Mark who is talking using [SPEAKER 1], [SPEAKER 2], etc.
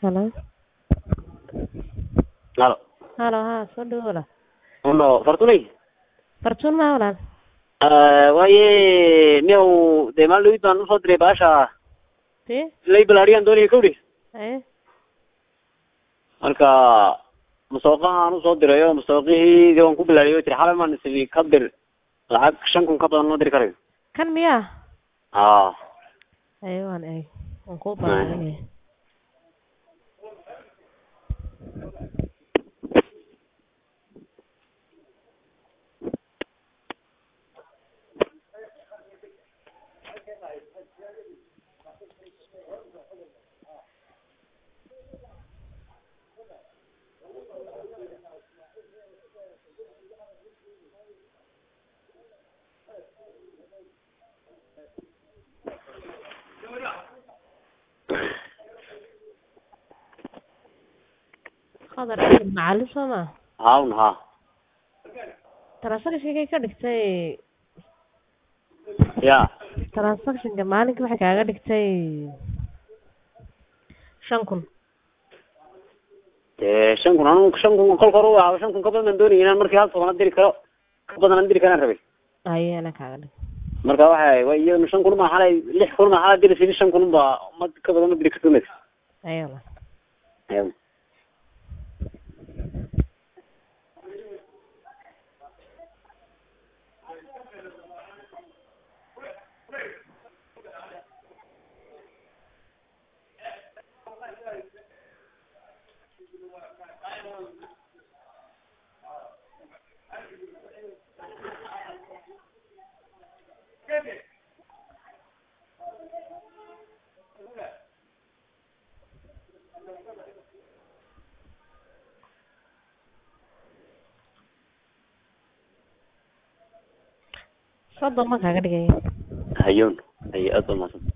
[SPEAKER 1] Hello.
[SPEAKER 2] Halo.
[SPEAKER 1] Halo, haa soo dhawo walaal.
[SPEAKER 2] Uno, Fortunay.
[SPEAKER 1] Fartuun maa walaal?
[SPEAKER 2] Eh, waaye miyaw dee maalin dhawid baan usoo diray baasha
[SPEAKER 1] Tee?
[SPEAKER 2] lay balaariyaan doonaya kawdhi
[SPEAKER 1] Haye.
[SPEAKER 2] marka musooqahaan usoo dirayo musooqihii dee waan ku bilaariyo tiri xalay maan isii ka dir lacag shan kun ka badan loo diri karayo
[SPEAKER 1] Kan miyaa?
[SPEAKER 2] haa
[SPEAKER 1] Haye waan eeg. Waan kuu baahanyahay. Qadar Axmed macalin soo maa?
[SPEAKER 2] hawn haa
[SPEAKER 1] Transactionkay ka dhigtay
[SPEAKER 2] ya
[SPEAKER 1] transactionka maalinka waxay kaaga dhigtay shan kun.
[SPEAKER 2] dee shan kun anu shan kun kolka hore waa shan kun ka badan baan doonaya inaan markii hal toban diri karo ka badan aan diri karaan rabay
[SPEAKER 1] Haye ana kaaga dhig.
[SPEAKER 2] marka waxay waa iyadana shan kun ma xalay lix kun ma xalay diri sidi shan kun ba ma ka badan ma diri karto mes
[SPEAKER 1] Haye walaal.
[SPEAKER 2] Ayun.
[SPEAKER 1] Soddon ma kaaga dhigay.
[SPEAKER 2] hayoon haye aad baa mahadsan